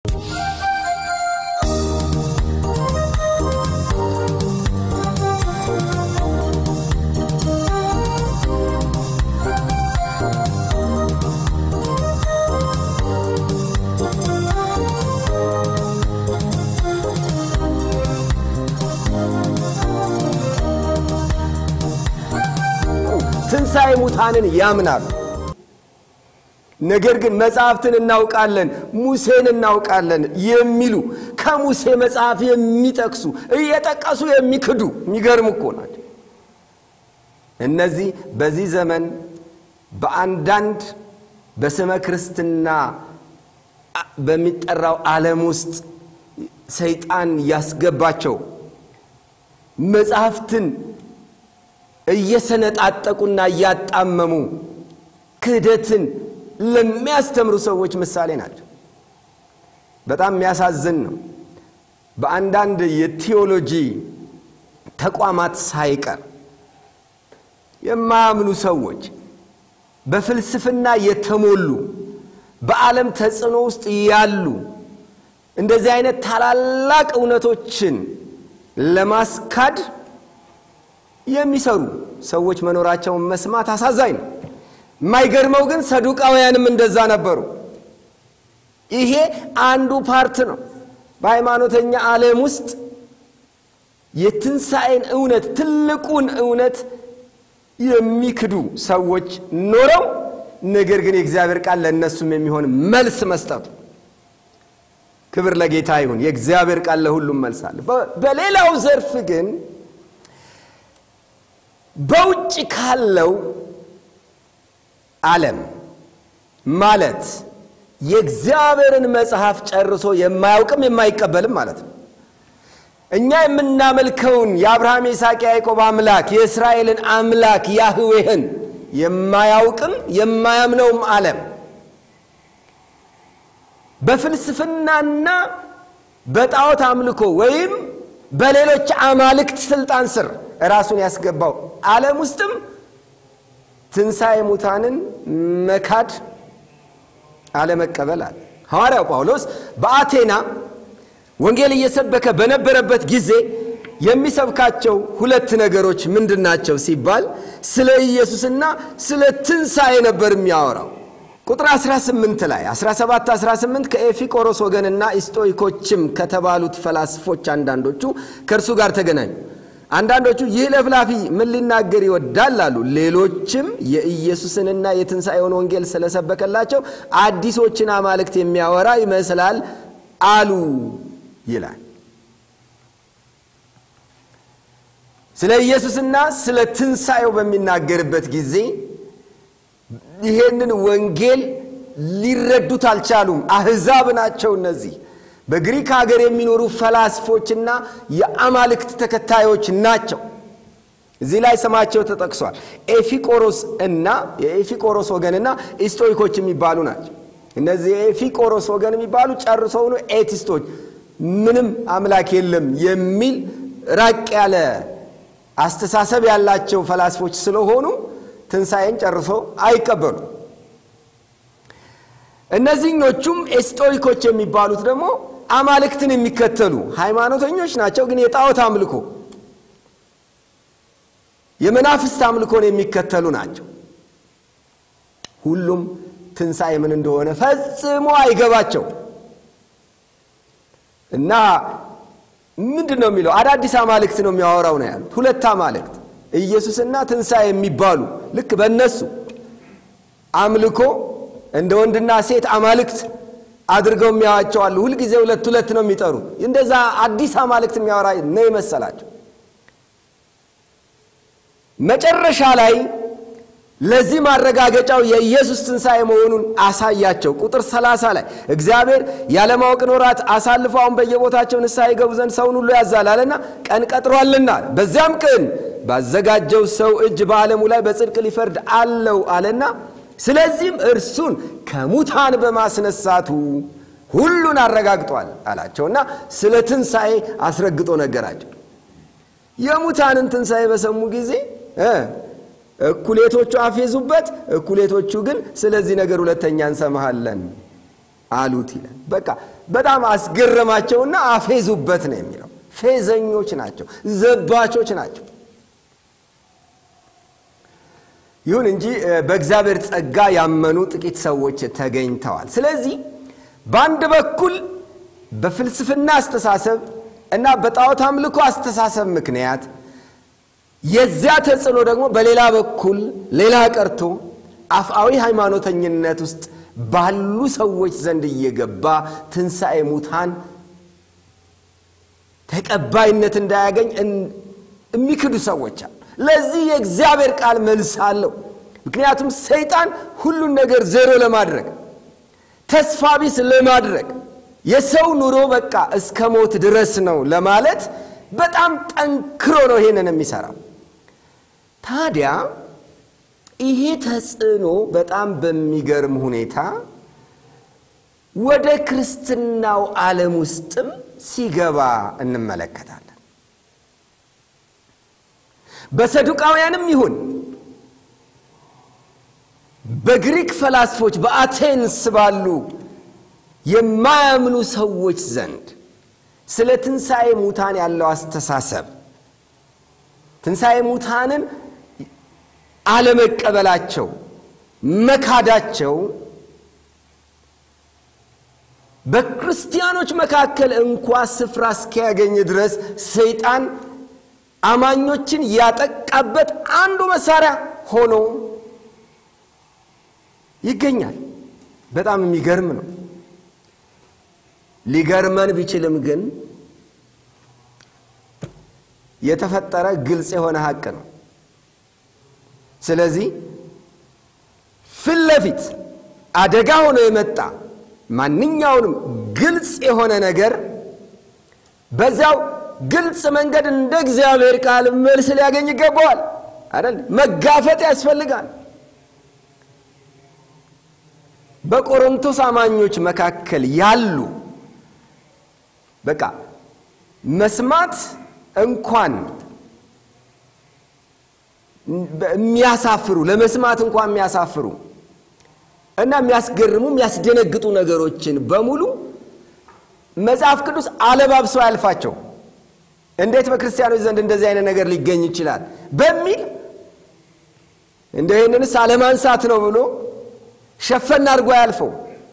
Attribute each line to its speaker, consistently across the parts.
Speaker 1: ትንሣኤ ሙታንን ያምናሉ። ነገር ግን መጽሐፍትን እናውቃለን፣ ሙሴን እናውቃለን የሚሉ ከሙሴ መጽሐፍ የሚጠቅሱ እየጠቀሱ የሚክዱ የሚገርም እኮ ናቸው። እነዚህ በዚህ ዘመን በአንዳንድ በስመ ክርስትና በሚጠራው ዓለም ውስጥ ሰይጣን ያስገባቸው መጽሐፍትን እየሰነጣጠቁና እያጣመሙ ክህደትን ለሚያስተምሩ ሰዎች ምሳሌ ናቸው። በጣም የሚያሳዝን ነው። በአንዳንድ የቴዎሎጂ ተቋማት ሳይቀር የማያምኑ ሰዎች በፍልስፍና የተሞሉ በዓለም ተጽዕኖ ውስጥ ያሉ እንደዚህ አይነት ታላላቅ እውነቶችን ለማስካድ የሚሰሩ ሰዎች መኖራቸውን መስማት አሳዛኝ ነው። የማይገርመው ግን ሰዱቃውያንም እንደዛ ነበሩ። ይሄ አንዱ ፓርት ነው። በሃይማኖተኛ ዓለም ውስጥ የትንሣኤን እውነት ትልቁን እውነት የሚክዱ ሰዎች ኖረው ነገር ግን የእግዚአብሔር ቃል ለእነሱም የሚሆን መልስ መስጠቱ ክብር ለጌታ ይሁን። የእግዚአብሔር ቃል ለሁሉም መልስ አለ። በሌላው ዘርፍ ግን በውጭ ካለው ዓለም ማለት የእግዚአብሔርን መጽሐፍ ጨርሶ የማያውቅም የማይቀበልም ማለት ነው። እኛ የምናመልከውን የአብርሃም የይስሐቅ፣ ያዕቆብ አምላክ የእስራኤልን አምላክ ያህዌህን የማያውቅም የማያምነውም ዓለም በፍልስፍናና በጣዖት አምልኮ ወይም በሌሎች አማልክት ስልጣን ስር ራሱን ያስገባው ዓለም ውስጥም ትንሣኤ ሙታንን መካድ አለመቀበል አለ። ሐዋርያው ጳውሎስ በአቴና ወንጌል እየሰበከ በነበረበት ጊዜ የሚሰብካቸው ሁለት ነገሮች ምንድን ናቸው ሲባል ስለ ኢየሱስና ስለ ትንሣኤ ነበር የሚያወራው። ቁጥር 18 ላይ 17 18 ከኤፊቆሮስ ወገንና ኢስጦይኮችም ከተባሉት ፈላስፎች አንዳንዶቹ ከእርሱ ጋር ተገናኙ። አንዳንዶቹ ይህ ለፍላፊ ምን ሊናገር ይወዳል አሉ። ሌሎችም የኢየሱስንና የትንሣኤውን ወንጌል ስለሰበከላቸው አዲሶችን አማልክት የሚያወራ ይመስላል አሉ ይላል። ስለ ኢየሱስና ስለ ትንሣኤው በሚናገርበት ጊዜ ይሄንን ወንጌል ሊረዱት አልቻሉም። አሕዛብ ናቸው እነዚህ በግሪክ ሀገር የሚኖሩ ፈላስፎችና የአማልክት ተከታዮች ናቸው። እዚህ ላይ ስማቸው ተጠቅሷል። ኤፊቆሮስ እና የኤፊቆሮስ ወገንና ኢስቶይኮች የሚባሉ ናቸው። እነዚህ የኤፊቆሮስ ወገን የሚባሉ ጨርሰውኑ ኤቲስቶች፣ ምንም አምላክ የለም የሚል ራቅ ያለ አስተሳሰብ ያላቸው ፈላስፎች ስለሆኑ ትንሣኤን ጨርሶ አይቀበሉ። እነዚህኞቹም ኤስጦይኮች የሚባሉት ደግሞ አማልክትን የሚከተሉ ሃይማኖተኞች ናቸው፣ ግን የጣዖት አምልኮ የመናፍስት አምልኮን የሚከተሉ ናቸው። ሁሉም ትንሣኤ ምን እንደሆነ ፈጽሞ አይገባቸው እና ምንድን ነው የሚለው አዳዲስ አማልክት ነው የሚያወራው ነው ያሉት። ሁለት አማልክት ኢየሱስና ትንሣኤ የሚባሉ ልክ በእነሱ አምልኮ እንደ ወንድና ሴት አማልክት አድርገው የሚያዋቸዋሉ። ሁልጊዜ ሁለት ሁለት ነው የሚጠሩት። እንደዛ አዲስ አማልክት የሚያወራ ነው የመሰላቸው። መጨረሻ ላይ ለዚህ ማረጋገጫው የኢየሱስ ትንሣኤ መሆኑን አሳያቸው። ቁጥር 30 ላይ እግዚአብሔር ያለማወቅን ወራት አሳልፎ አሁን በየቦታቸው ንስሐ ይገቡ ዘንድ ሰውን ሁሉ ያዛል አለና ቀን ቀጥሯልና በዚያም ቀን ባዘጋጀው ሰው እጅ በዓለሙ ላይ በጽድቅ ሊፈርድ አለው አለና ስለዚህም እርሱን ከሙታን በማስነሳቱ ሁሉን አረጋግጧል አላቸውና ስለ ትንሣኤ አስረግጦ ነገራቸው። የሙታንን ትንሣኤ በሰሙ ጊዜ እኩሌቶቹ አፌዙበት፣ እኩሌቶቹ ግን ስለዚህ ነገር ሁለተኛ እንሰማሃለን አሉት ይላል። በቃ በጣም አስገረማቸውና አፌዙበት ነው የሚለው። ፌዘኞች ናቸው፣ ዘባቾች ናቸው። ይሁን እንጂ በእግዚአብሔር ጸጋ ያመኑ ጥቂት ሰዎች ተገኝተዋል። ስለዚህ በአንድ በኩል በፍልስፍና አስተሳሰብ እና በጣዖት አምልኮ አስተሳሰብ ምክንያት የዚያ ተጽዕኖ ደግሞ በሌላ በኩል ሌላ ቀርቶ አፍአዊ ሃይማኖተኝነት ውስጥ ባሉ ሰዎች ዘንድ እየገባ ትንሣኤ ሙታን ተቀባይነት እንዳያገኝ የሚክዱ ሰዎች አሉ። ለዚህ የእግዚአብሔር ቃል መልስ አለው። ምክንያቱም ሰይጣን ሁሉን ነገር ዜሮ ለማድረግ ተስፋ ቢስ ለማድረግ የሰው ኑሮ በቃ እስከ ሞት ድረስ ነው ለማለት በጣም ጠንክሮ ነው ይሄንን የሚሰራው። ታዲያ ይሄ ተጽዕኖ በጣም በሚገርም ሁኔታ ወደ ክርስትናው ዓለም ውስጥም ሲገባ እንመለከታለን። በሰዱቃውያንም ይሁን በግሪክ ፈላስፎች በአቴንስ ባሉ የማያምኑ ሰዎች ዘንድ ስለ ትንሣኤ ሙታን ያለው አስተሳሰብ ትንሣኤ ሙታንን አለመቀበላቸው፣ መካዳቸው በክርስቲያኖች መካከል እንኳ ስፍራ እስኪያገኝ ድረስ ሰይጣን አማኞችን ያጠቃበት አንዱ መሳሪያ ሆኖ ይገኛል። በጣም የሚገርም ነው። ሊገርመን ቢችልም ግን የተፈጠረ ግልጽ የሆነ ሀቅ ነው። ስለዚህ ፊት ለፊት አደጋ ሆኖ የመጣ ማንኛውንም ግልጽ የሆነ ነገር በዚያው ግልጽ መንገድ እንደ እግዚአብሔር ቃል መልስ ሊያገኝ ይገባዋል አይደል? መጋፈጥ ያስፈልጋል። በቆሮንቶስ አማኞች መካከል ያሉ በቃ መስማት እንኳን የሚያሳፍሩ ለመስማት እንኳን የሚያሳፍሩ እና የሚያስገርሙ የሚያስደነግጡ ነገሮችን በሙሉ መጽሐፍ ቅዱስ አለባብሶ አያልፋቸው። እንዴት በክርስቲያኖች ዘንድ እንደዚህ አይነት ነገር ሊገኝ ይችላል በሚል እንደ ይህንንስ አለማንሳት ነው ብሎ ሸፈን አድርጎ አያልፈው።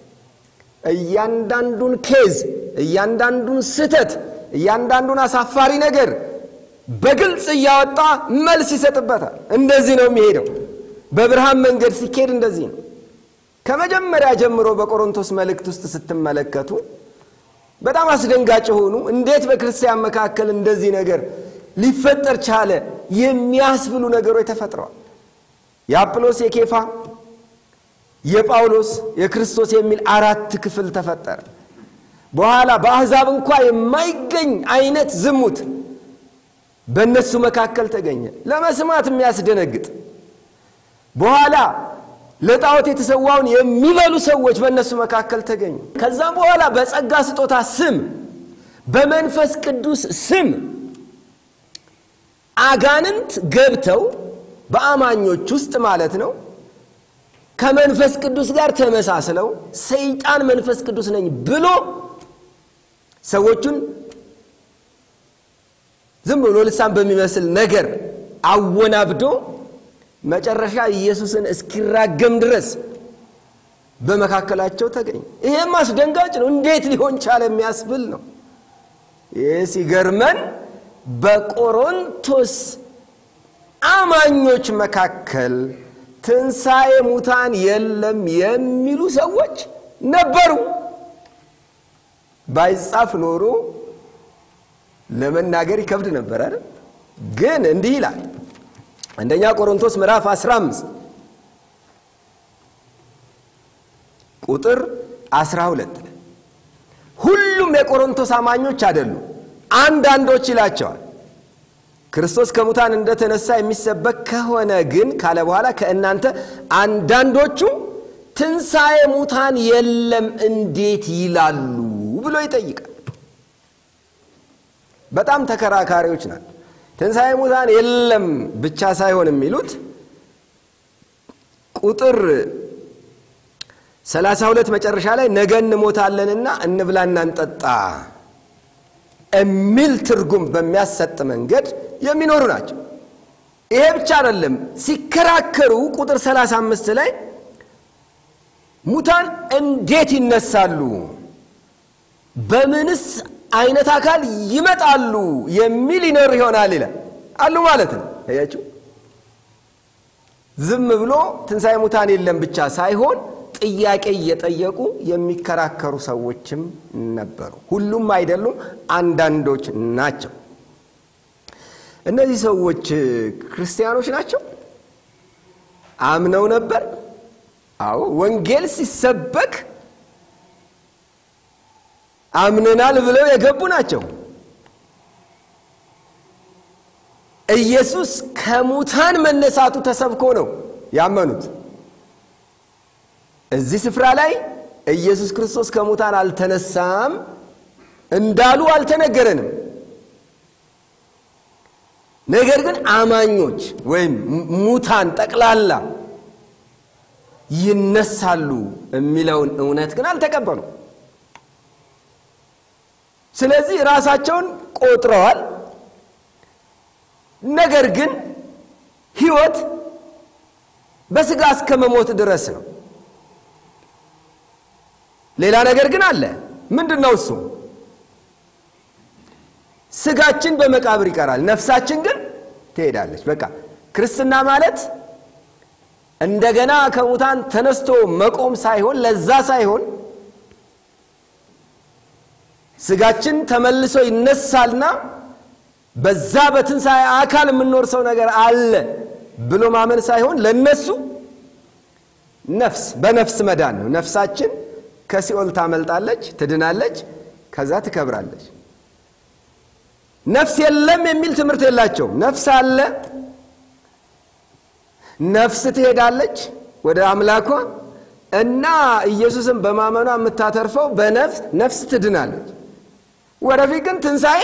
Speaker 1: እያንዳንዱን ኬዝ፣ እያንዳንዱን ስህተት፣ እያንዳንዱን አሳፋሪ ነገር በግልጽ እያወጣ መልስ ይሰጥበታል። እንደዚህ ነው የሚሄደው። በብርሃን መንገድ ሲኬድ እንደዚህ ነው። ከመጀመሪያ ጀምሮ በቆሮንቶስ መልእክት ውስጥ ስትመለከቱ በጣም አስደንጋጭ የሆኑ እንዴት በክርስቲያን መካከል እንደዚህ ነገር ሊፈጠር ቻለ የሚያስብሉ ነገሮች ተፈጥረዋል። የአጵሎስ፣ የኬፋ፣ የጳውሎስ፣ የክርስቶስ የሚል አራት ክፍል ተፈጠረ። በኋላ በአሕዛብ እንኳ የማይገኝ አይነት ዝሙት በእነሱ መካከል ተገኘ፣ ለመስማት የሚያስደነግጥ በኋላ ለጣዖት የተሰዋውን የሚበሉ ሰዎች በእነሱ መካከል ተገኙ። ከዛም በኋላ በጸጋ ስጦታ ስም በመንፈስ ቅዱስ ስም አጋንንት ገብተው በአማኞች ውስጥ ማለት ነው ከመንፈስ ቅዱስ ጋር ተመሳስለው ሰይጣን መንፈስ ቅዱስ ነኝ ብሎ ሰዎቹን ዝም ብሎ ልሳን በሚመስል ነገር አወናብዶ መጨረሻ ኢየሱስን እስኪራገም ድረስ በመካከላቸው ተገኘ። ይሄም አስደንጋጭ ነው። እንዴት ሊሆን ቻለ የሚያስብል ነው። ይህ ሲገርመን በቆሮንቶስ አማኞች መካከል ትንሣኤ ሙታን የለም የሚሉ ሰዎች ነበሩ። ባይጻፍ ኖሮ ለመናገር ይከብድ ነበር አይደል? ግን እንዲህ ይላል አንደኛ ቆሮንቶስ ምዕራፍ 15 ቁጥር 12 ሁሉም የቆሮንቶስ አማኞች አይደሉም፣ አንዳንዶች ይላቸዋል። ክርስቶስ ከሙታን እንደተነሳ የሚሰበክ ከሆነ ግን ካለ በኋላ ከእናንተ አንዳንዶቹ ትንሣኤ ሙታን የለም እንዴት ይላሉ ብሎ ይጠይቃል። በጣም ተከራካሪዎች ናቸው። ትንሣኤ ሙታን የለም ብቻ ሳይሆን የሚሉት ቁጥር ሰላሳ ሁለት መጨረሻ ላይ ነገ እንሞታለንና እንብላና እንጠጣ የሚል ትርጉም በሚያሰጥ መንገድ የሚኖሩ ናቸው። ይሄ ብቻ አይደለም። ሲከራከሩ ቁጥር 35 ላይ ሙታን እንዴት ይነሳሉ፣ በምንስ አይነት አካል ይመጣሉ የሚል ይኖር ይሆናል ይላል አሉ ማለት ነው። አያችሁ፣ ዝም ብሎ ትንሣኤ ሙታን የለም ብቻ ሳይሆን ጥያቄ እየጠየቁ የሚከራከሩ ሰዎችም ነበሩ። ሁሉም አይደሉም፣ አንዳንዶች ናቸው። እነዚህ ሰዎች ክርስቲያኖች ናቸው። አምነው ነበር። አዎ ወንጌል ሲሰበክ አምነናል ብለው የገቡ ናቸው። ኢየሱስ ከሙታን መነሳቱ ተሰብኮ ነው ያመኑት። እዚህ ስፍራ ላይ ኢየሱስ ክርስቶስ ከሙታን አልተነሳም እንዳሉ አልተነገረንም። ነገር ግን አማኞች ወይም ሙታን ጠቅላላ ይነሳሉ የሚለውን እውነት ግን አልተቀበሉ። ስለዚህ ራሳቸውን ቆጥረዋል። ነገር ግን ሕይወት በሥጋ እስከ መሞት ድረስ ነው። ሌላ ነገር ግን አለ። ምንድን ነው እሱ? ስጋችን በመቃብር ይቀራል፣ ነፍሳችን ግን ትሄዳለች። በቃ ክርስትና ማለት እንደገና ከሙታን ተነስቶ መቆም ሳይሆን ለዛ ሳይሆን ስጋችን ተመልሶ ይነሳልና በዛ በትንሣኤ አካል የምንኖር ሰው ነገር አለ ብሎ ማመን ሳይሆን ለነሱ ነፍስ በነፍስ መዳን ነው። ነፍሳችን ከሲኦል ታመልጣለች፣ ትድናለች፣ ከዛ ትከብራለች። ነፍስ የለም የሚል ትምህርት የላቸውም። ነፍስ አለ፣ ነፍስ ትሄዳለች ወደ አምላኳ እና ኢየሱስን በማመኗ የምታተርፈው በነፍስ ነፍስ ትድናለች። ወደፊት ግን ትንሣኤ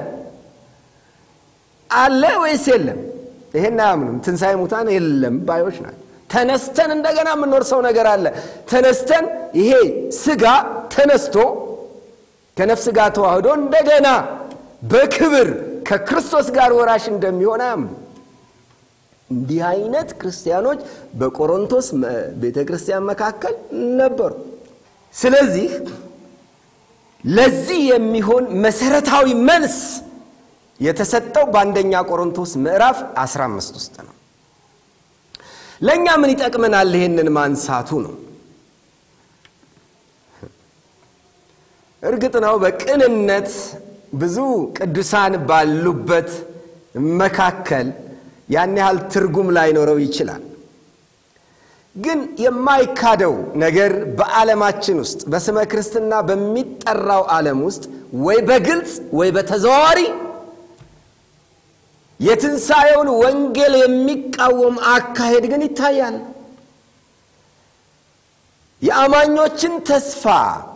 Speaker 1: አለ ወይስ የለም? ይሄን አያምኑም። ትንሣኤ ሙታን የለም ባዮች ናቸው። ተነስተን እንደገና የምንኖር ሰው ነገር አለ። ተነስተን ይሄ ስጋ ተነስቶ ከነፍስ ጋር ተዋህዶ እንደገና በክብር ከክርስቶስ ጋር ወራሽ እንደሚሆን አያምኑ። እንዲህ አይነት ክርስቲያኖች በቆሮንቶስ ቤተ ክርስቲያን መካከል ነበሩ። ስለዚህ ለዚህ የሚሆን መሰረታዊ መልስ የተሰጠው በአንደኛ ቆሮንቶስ ምዕራፍ 15 ውስጥ ነው። ለእኛ ምን ይጠቅመናል? ይሄንን ማንሳቱ ነው። እርግጥ ነው በቅንነት ብዙ ቅዱሳን ባሉበት መካከል ያን ያህል ትርጉም ላይኖረው ይችላል። ግን የማይካደው ነገር በዓለማችን ውስጥ በስመ ክርስትና በሚጠራው ዓለም ውስጥ ወይ በግልጽ ወይ በተዘዋዋሪ የትንሣኤውን ወንጌል የሚቃወም አካሄድ ግን ይታያል። የአማኞችን ተስፋ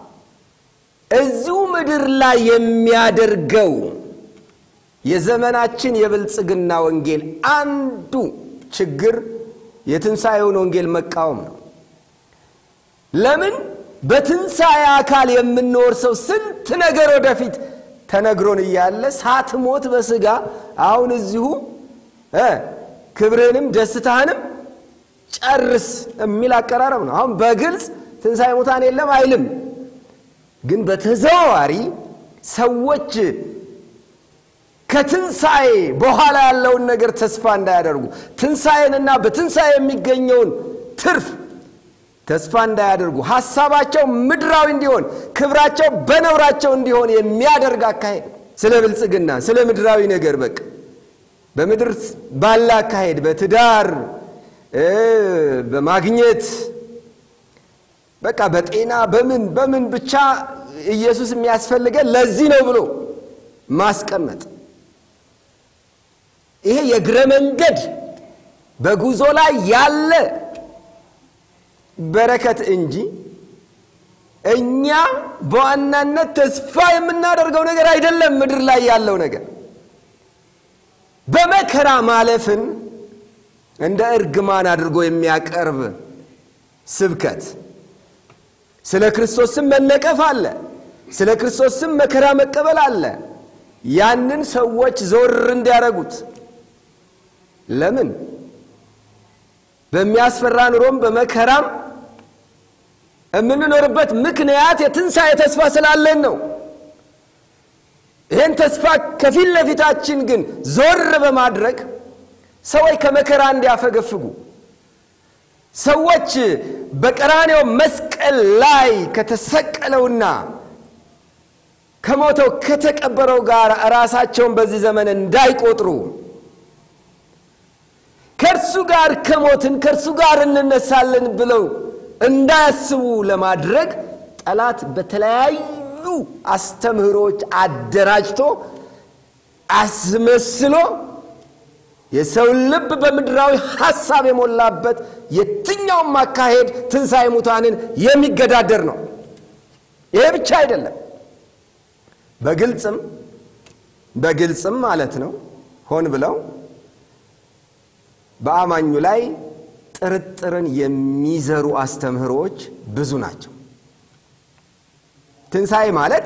Speaker 1: እዚሁ ምድር ላይ የሚያደርገው የዘመናችን የብልጽግና ወንጌል አንዱ ችግር የትንሣኤውን ወንጌል መቃወም ነው። ለምን? በትንሣኤ አካል የምንወርሰው ስንት ነገር ወደፊት ተነግሮን እያለ ሳትሞት በሥጋ አሁን እዚሁ ክብርህንም ደስታህንም ጨርስ የሚል አቀራረብ ነው። አሁን በግልጽ ትንሣኤ ሙታን የለም አይልም። ግን በተዘዋዋሪ ሰዎች ከትንሣኤ በኋላ ያለውን ነገር ተስፋ እንዳያደርጉ ትንሣኤንና በትንሣኤ የሚገኘውን ትርፍ ተስፋ እንዳያደርጉ ሐሳባቸው ምድራዊ እንዲሆን ክብራቸው በነውራቸው እንዲሆን የሚያደርግ አካሄድ ስለ ብልጽግና ስለ ምድራዊ ነገር በቃ በምድር ባለ አካሄድ በትዳር በማግኘት በቃ በጤና በምን በምን ብቻ ኢየሱስ የሚያስፈልገን ለዚህ ነው ብሎ ማስቀመጥ ይሄ የእግረ መንገድ በጉዞ ላይ ያለ በረከት እንጂ እኛ በዋናነት ተስፋ የምናደርገው ነገር አይደለም። ምድር ላይ ያለው ነገር በመከራ ማለፍን እንደ እርግማን አድርጎ የሚያቀርብ ስብከት ስለ ክርስቶስ ስም መነቀፍ አለ። ስለ ክርስቶስ ስም መከራ መቀበል አለ። ያንን ሰዎች ዞር እንዲያደርጉት ለምን በሚያስፈራ ኑሮም በመከራም የምንኖርበት ምክንያት የትንሣኤ ተስፋ ስላለን ነው። ይህን ተስፋ ከፊት ለፊታችን ግን ዞር በማድረግ ሰዎች ከመከራ እንዲያፈገፍጉ ሰዎች በቀራኔው መስቀል ላይ ከተሰቀለውና ከሞተው ከተቀበረው ጋር ራሳቸውን በዚህ ዘመን እንዳይቆጥሩ ከእርሱ ጋር ከሞትን ከእርሱ ጋር እንነሳለን ብለው እንዳያስቡ ለማድረግ ጠላት በተለያዩ አስተምህሮች አደራጅቶ አስመስሎ የሰውን ልብ በምድራዊ ሐሳብ የሞላበት የትኛውም አካሄድ ትንሣኤ ሙታንን የሚገዳደር ነው። ይሄ ብቻ አይደለም፣ በግልጽም በግልጽም ማለት ነው ሆን ብለው በአማኙ ላይ ጥርጥርን የሚዘሩ አስተምህሮዎች ብዙ ናቸው። ትንሣኤ ማለት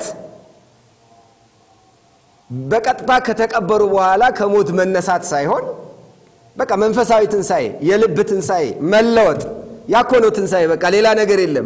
Speaker 1: በቀጥታ ከተቀበሩ በኋላ ከሞት መነሳት ሳይሆን በቃ መንፈሳዊ ትንሣኤ፣ የልብ ትንሣኤ፣ መለወጥ ያኮ ነው ትንሣኤ። በቃ ሌላ ነገር የለም።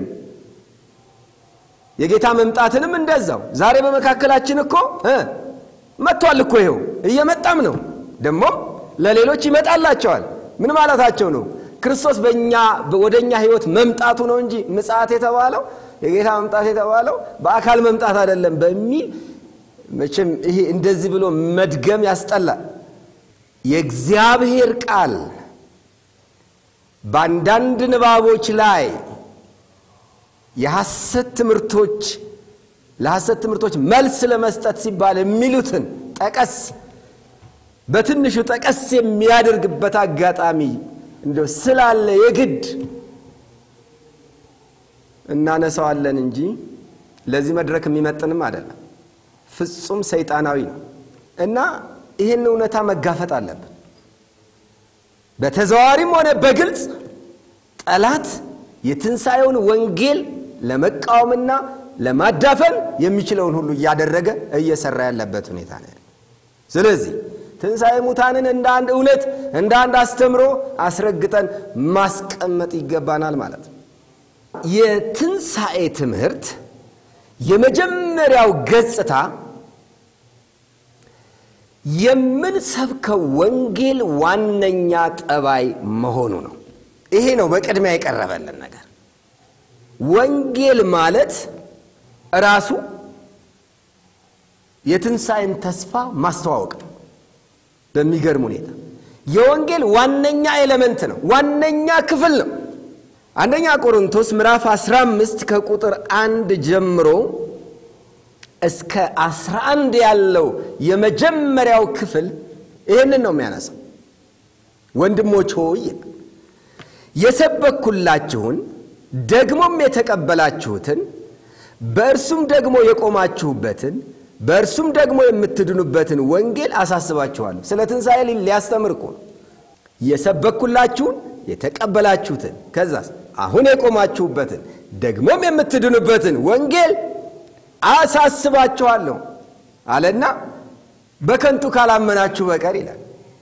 Speaker 1: የጌታ መምጣትንም እንደዛው ዛሬ በመካከላችን እኮ መጥቷል እኮ ይኸው እየመጣም ነው። ደግሞም ለሌሎች ይመጣላቸዋል። ምን ማለታቸው ነው? ክርስቶስ በእኛ ወደ እኛ ህይወት መምጣቱ ነው እንጂ ምጽአት የተባለው የጌታ መምጣት የተባለው በአካል መምጣት አይደለም በሚል መቼም ይሄ እንደዚህ ብሎ መድገም ያስጠላል። የእግዚአብሔር ቃል በአንዳንድ ንባቦች ላይ የሐሰት ትምህርቶች ለሐሰት ትምህርቶች መልስ ለመስጠት ሲባል የሚሉትን ጠቀስ በትንሹ ጠቀስ የሚያደርግበት አጋጣሚ እንደው ስላለ የግድ እናነሳዋለን እንጂ ለዚህ መድረክ የሚመጥንም አይደለም። ፍጹም ሰይጣናዊ ነው እና ይህን እውነታ መጋፈጥ አለብን። በተዘዋዋሪም ሆነ በግልጽ ጠላት የትንሣኤውን ወንጌል ለመቃወምና ለማዳፈን የሚችለውን ሁሉ እያደረገ እየሰራ ያለበት ሁኔታ ነው። ስለዚህ ትንሣኤ ሙታንን እንደ አንድ እውነት እንደ አንድ አስተምሮ አስረግጠን ማስቀመጥ ይገባናል ማለት ነው። የትንሣኤ ትምህርት የመጀመሪያው ገጽታ የምንሰብከው ወንጌል ዋነኛ ጠባይ መሆኑ ነው። ይሄ ነው በቅድሚያ የቀረበልን ነገር። ወንጌል ማለት ራሱ የትንሣኤን ተስፋ ማስተዋወቅ ነው። በሚገርም ሁኔታ የወንጌል ዋነኛ ኤሌመንት ነው፣ ዋነኛ ክፍል ነው። አንደኛ ቆሮንቶስ ምዕራፍ 15 ከቁጥር አንድ ጀምሮ እስከ 11 ያለው የመጀመሪያው ክፍል ይህንን ነው የሚያነሳው። ወንድሞች ሆይ የሰበኩላችሁን ደግሞም የተቀበላችሁትን በእርሱም ደግሞ የቆማችሁበትን በእርሱም ደግሞ የምትድኑበትን ወንጌል አሳስባችኋለሁ። ስለ ትንሣኤ ሊያስተምር እኮ ነው። የሰበኩላችሁን የተቀበላችሁትን ከዛስ አሁን የቆማችሁበትን ደግሞም የምትድኑበትን ወንጌል አሳስባችኋለሁ አለና በከንቱ ካላመናችሁ በቀር ይላል።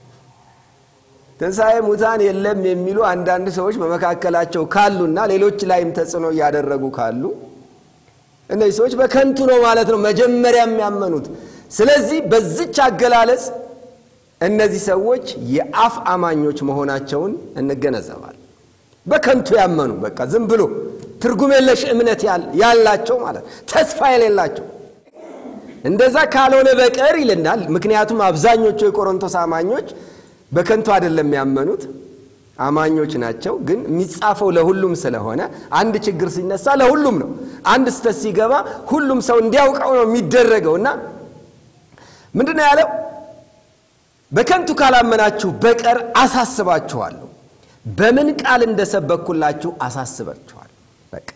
Speaker 1: ትንሣኤ ሙታን የለም የሚሉ አንዳንድ ሰዎች በመካከላቸው ካሉና ሌሎች ላይም ተጽዕኖ እያደረጉ ካሉ እነዚህ ሰዎች በከንቱ ነው ማለት ነው መጀመሪያ የሚያመኑት። ስለዚህ በዚች አገላለጽ እነዚህ ሰዎች የአፍ አማኞች መሆናቸውን እንገነዘባል። በከንቱ ያመኑ በቃ ዝም ብሎ ትርጉም የለሽ እምነት ያላቸው ማለት ተስፋ የሌላቸው እንደዛ ካልሆነ በቀር ይልናል። ምክንያቱም አብዛኞቹ የቆሮንቶስ አማኞች በከንቱ አይደለም ያመኑት አማኞች ናቸው። ግን የሚጻፈው ለሁሉም ስለሆነ አንድ ችግር ሲነሳ ለሁሉም ነው። አንድ ስተት ሲገባ ሁሉም ሰው እንዲያውቀው ነው የሚደረገው እና ምንድን ነው ያለው? በከንቱ ካላመናችሁ በቀር አሳስባችኋለሁ። በምን ቃል እንደሰበኩላችሁ አሳስባችኋል። በቃ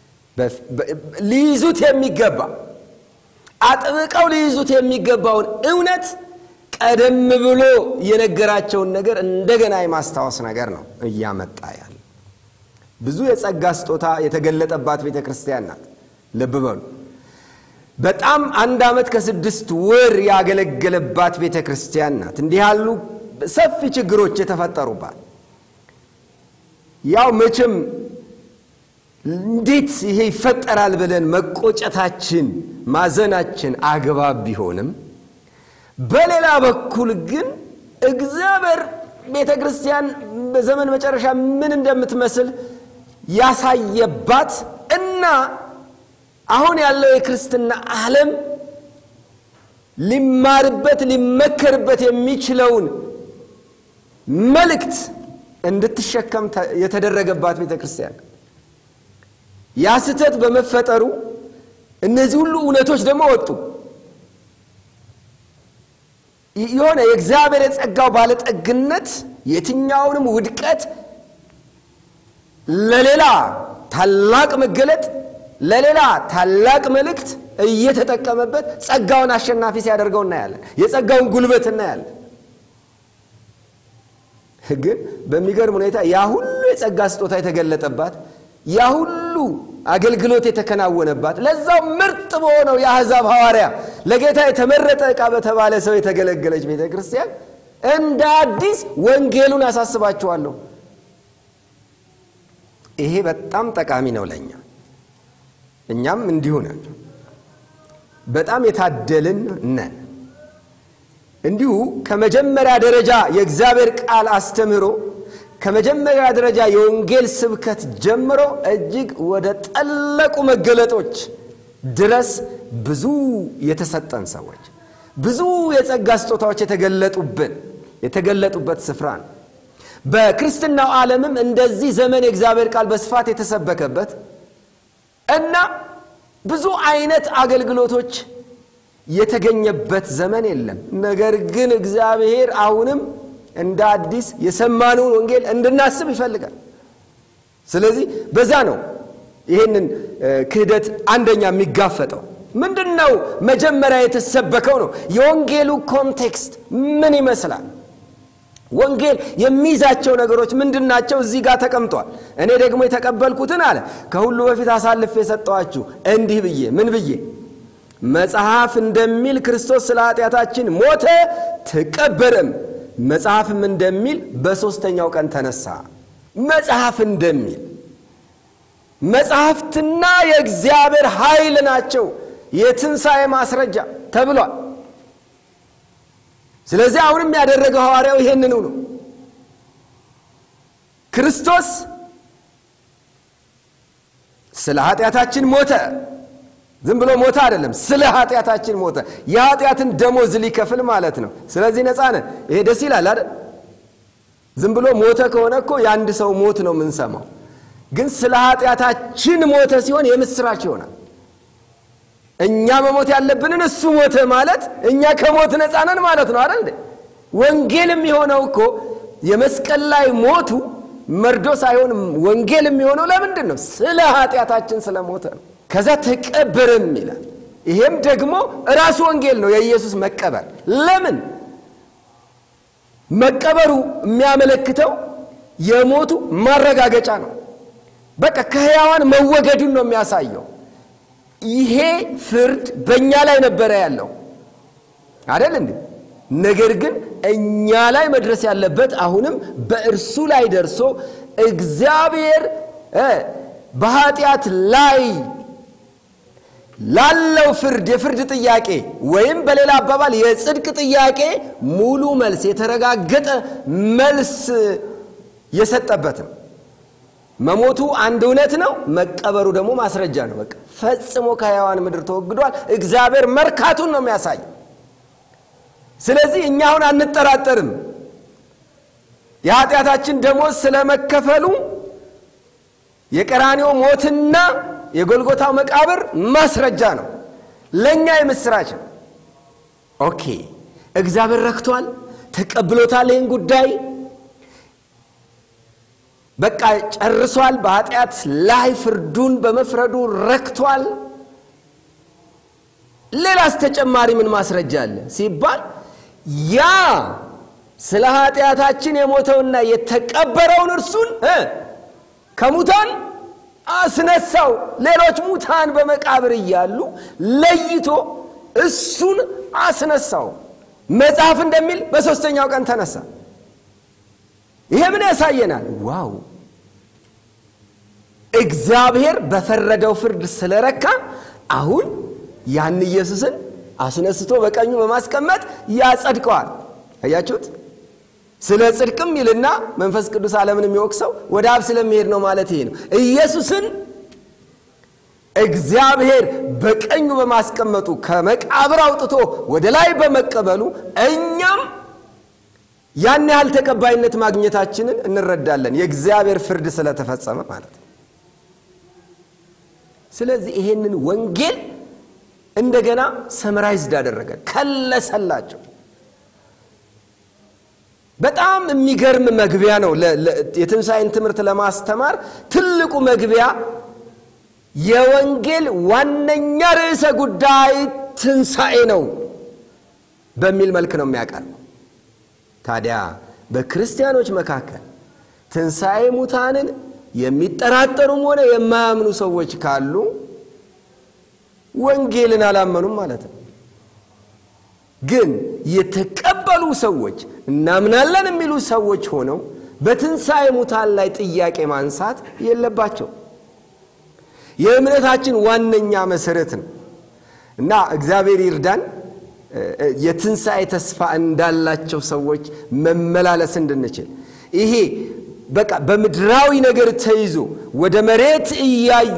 Speaker 1: ሊይዙት የሚገባ አጥብቀው ሊይዙት የሚገባውን እውነት ቀደም ብሎ የነገራቸውን ነገር እንደገና የማስታወስ ነገር ነው እያመጣ ያለ። ብዙ የጸጋ ስጦታ የተገለጠባት ቤተ ክርስቲያን ናት። ልብ በሉ። በጣም አንድ ዓመት ከስድስት ወር ያገለገለባት ቤተ ክርስቲያን ናት። እንዲህ ያሉ ሰፊ ችግሮች የተፈጠሩባት ያው መቼም እንዴት ይሄ ይፈጠራል ብለን መቆጨታችን ማዘናችን አግባብ ቢሆንም በሌላ በኩል ግን እግዚአብሔር ቤተ ክርስቲያን በዘመን መጨረሻ ምን እንደምትመስል ያሳየባት እና አሁን ያለው የክርስትና ዓለም ሊማርበት ሊመከርበት የሚችለውን መልእክት እንድትሸከም የተደረገባት ቤተ ክርስቲያን ያ ስህተት በመፈጠሩ እነዚህ ሁሉ እውነቶች ደግሞ ወጡ። የሆነ የእግዚአብሔር የጸጋው ባለጠግነት የትኛውንም ውድቀት ለሌላ ታላቅ መገለጥ፣ ለሌላ ታላቅ መልእክት እየተጠቀመበት ጸጋውን አሸናፊ ሲያደርገው እናያለን። የጸጋውን ጉልበት እናያለን። ግን በሚገርም ሁኔታ ያ ሁሉ የጸጋ ስጦታ የተገለጠባት ያ ሁሉ አገልግሎት የተከናወነባት ለዛው ምርጥ በሆነው የአሕዛብ ሐዋርያ ለጌታ የተመረጠ ዕቃ በተባለ ሰው የተገለገለች ቤተ ክርስቲያን እንደ አዲስ ወንጌሉን አሳስባችኋለሁ። ይሄ በጣም ጠቃሚ ነው ለእኛ። እኛም እንዲሁ ነን። በጣም የታደልን ነን። እንዲሁ ከመጀመሪያ ደረጃ የእግዚአብሔር ቃል አስተምህሮ ከመጀመሪያ ደረጃ የወንጌል ስብከት ጀምሮ እጅግ ወደ ጠለቁ መገለጦች ድረስ ብዙ የተሰጠን ሰዎች ብዙ የጸጋ ስጦታዎች የተገለጡብን የተገለጡበት ስፍራ ነው። በክርስትናው ዓለምም እንደዚህ ዘመን የእግዚአብሔር ቃል በስፋት የተሰበከበት እና ብዙ አይነት አገልግሎቶች የተገኘበት ዘመን የለም። ነገር ግን እግዚአብሔር አሁንም እንደ አዲስ የሰማነውን ወንጌል እንድናስብ ይፈልጋል። ስለዚህ በዛ ነው ይህንን ክህደት አንደኛ የሚጋፈጠው ምንድን ነው? መጀመሪያ የተሰበከው ነው። የወንጌሉ ኮንቴክስት ምን ይመስላል? ወንጌል የሚይዛቸው ነገሮች ምንድን ናቸው? እዚህ ጋር ተቀምጧል። እኔ ደግሞ የተቀበልኩትን አለ ከሁሉ በፊት አሳልፌ የሰጠኋችሁ እንዲህ ብዬ ምን ብዬ መጽሐፍ እንደሚል ክርስቶስ ስለ ኃጢአታችን ሞተ፣ ተቀበረም መጽሐፍም እንደሚል በሦስተኛው ቀን ተነሳ። መጽሐፍ እንደሚል መጽሐፍትና የእግዚአብሔር ኃይል ናቸው የትንሣኤ ማስረጃ ተብሏል። ስለዚህ አሁንም ያደረገው ሐዋርያው ይሄንኑ ነው። ክርስቶስ ስለ ኃጢአታችን ሞተ። ዝም ብሎ ሞተ አይደለም፣ ስለ ኃጢአታችን ሞተ። የኃጢአትን ደሞዝ ሊከፍል ማለት ነው። ስለዚህ ነፃ ነን። ይሄ ደስ ይላል አይደል? ዝም ብሎ ሞተ ከሆነ እኮ የአንድ ሰው ሞት ነው የምንሰማው። ግን ስለ ኃጢአታችን ሞተ ሲሆን የምስራች ይሆናል። እኛ መሞት ያለብንን እሱ ሞተ ማለት እኛ ከሞት ነፃ ነን ማለት ነው አይደል? ወንጌል የሚሆነው እኮ የመስቀል ላይ ሞቱ መርዶ ሳይሆን ወንጌል የሚሆነው ለምንድን ነው? ስለ ኃጢአታችን ስለ ሞተ ነው። ከዛ ተቀበረም ይላል። ይሄም ደግሞ ራሱ ወንጌል ነው፣ የኢየሱስ መቀበር። ለምን መቀበሩ የሚያመለክተው የሞቱ ማረጋገጫ ነው። በቃ ከሕያዋን መወገዱን ነው የሚያሳየው። ይሄ ፍርድ በእኛ ላይ ነበረ ያለው አደል እንዴ? ነገር ግን እኛ ላይ መድረስ ያለበት አሁንም በእርሱ ላይ ደርሶ እግዚአብሔር በኃጢአት ላይ ላለው ፍርድ የፍርድ ጥያቄ ወይም በሌላ አባባል የጽድቅ ጥያቄ ሙሉ መልስ የተረጋገጠ መልስ የሰጠበትም መሞቱ አንድ እውነት ነው። መቀበሩ ደግሞ ማስረጃ ነው። በቃ ፈጽሞ ከሕያዋን ምድር ተወግዷል። እግዚአብሔር መርካቱን ነው የሚያሳይ። ስለዚህ እኛ አሁን አንጠራጠርም። የኃጢአታችን ደሞዝ ስለመከፈሉ የቀራንዮ ሞትና የጎልጎታው መቃብር ማስረጃ ነው። ለእኛ የምስራች ነው። ኦኬ እግዚአብሔር ረክቷል፣ ተቀብሎታል ይህን ጉዳይ በቃ ጨርሷል። በኃጢአት ላይ ፍርዱን በመፍረዱ ረክቷል። ሌላስ ተጨማሪ ምን ማስረጃ አለ ሲባል ያ ስለ ኃጢአታችን የሞተውና የተቀበረውን እርሱን ከሙታን አስነሳው። ሌሎች ሙታን በመቃብር እያሉ ለይቶ እሱን አስነሳው። መጽሐፍ እንደሚል በሦስተኛው ቀን ተነሳ። ይሄ ምን ያሳየናል? ዋው እግዚአብሔር በፈረደው ፍርድ ስለረካ አሁን ያን ኢየሱስን አስነስቶ በቀኙ በማስቀመጥ ያጸድቀዋል። አያችሁት? ስለ ጽድቅም ይልና መንፈስ ቅዱስ ዓለምን የሚወቅሰው ወደ አብ ስለሚሄድ ነው ማለት ይሄ ነው። ኢየሱስን እግዚአብሔር በቀኙ በማስቀመጡ ከመቃብር አውጥቶ ወደ ላይ በመቀበሉ እኛም ያን ያህል ተቀባይነት ማግኘታችንን እንረዳለን። የእግዚአብሔር ፍርድ ስለተፈጸመ ማለት ነው። ስለዚህ ይሄንን ወንጌል እንደገና ሰምራይዝድ አደረገ፣ ከለሰላቸው። በጣም የሚገርም መግቢያ ነው። የትንሣኤን ትምህርት ለማስተማር ትልቁ መግቢያ የወንጌል ዋነኛ ርዕሰ ጉዳይ ትንሣኤ ነው በሚል መልክ ነው የሚያቀርበው። ታዲያ በክርስቲያኖች መካከል ትንሣኤ ሙታንን የሚጠራጠሩም ሆነ የማያምኑ ሰዎች ካሉ ወንጌልን አላመኑም ማለት ነው። ግን የተቀበሉ ሰዎች እናምናለን የሚሉ ሰዎች ሆነው በትንሣኤ ሙታን ላይ ጥያቄ ማንሳት የለባቸው። የእምነታችን ዋነኛ መሰረት ነው እና እግዚአብሔር ይርዳን የትንሣኤ ተስፋ እንዳላቸው ሰዎች መመላለስ እንድንችል ይሄ በቃ በምድራዊ ነገር ተይዞ ወደ መሬት እያዩ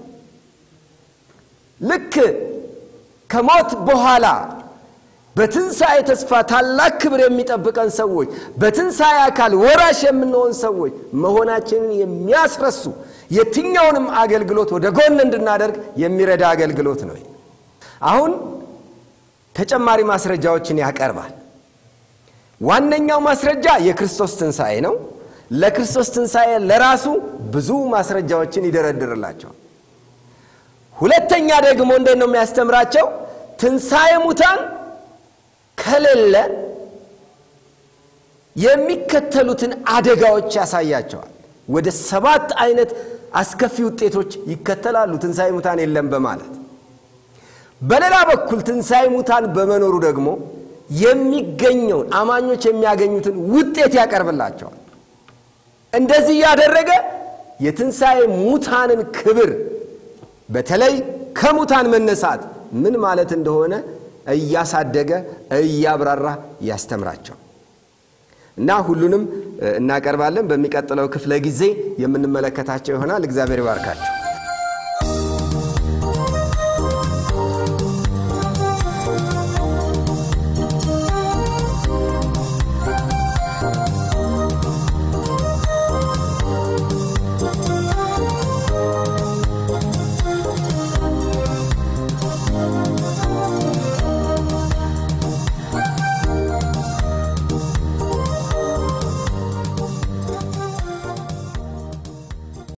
Speaker 1: ልክ ከሞት በኋላ በትንሣኤ ተስፋ ታላቅ ክብር የሚጠብቀን ሰዎች በትንሣኤ አካል ወራሽ የምንሆን ሰዎች መሆናችንን የሚያስረሱ የትኛውንም አገልግሎት ወደ ጎን እንድናደርግ የሚረዳ አገልግሎት ነው። አሁን ተጨማሪ ማስረጃዎችን ያቀርባል። ዋነኛው ማስረጃ የክርስቶስ ትንሣኤ ነው። ለክርስቶስ ትንሣኤ ለራሱ ብዙ ማስረጃዎችን ይደረድርላቸዋል። ሁለተኛ ደግሞ እንዴት ነው የሚያስተምራቸው? ትንሣኤ ሙታን ከሌለ የሚከተሉትን አደጋዎች ያሳያቸዋል። ወደ ሰባት አይነት አስከፊ ውጤቶች ይከተላሉ ትንሣኤ ሙታን የለም በማለት በሌላ በኩል ትንሣኤ ሙታን በመኖሩ ደግሞ የሚገኘውን አማኞች የሚያገኙትን ውጤት ያቀርብላቸዋል። እንደዚህ እያደረገ የትንሣኤ ሙታንን ክብር በተለይ ከሙታን መነሳት ምን ማለት እንደሆነ እያሳደገ እያብራራ ያስተምራቸው እና ሁሉንም እናቀርባለን። በሚቀጥለው ክፍለ ጊዜ የምንመለከታቸው ይሆናል። እግዚአብሔር ይባርካቸው።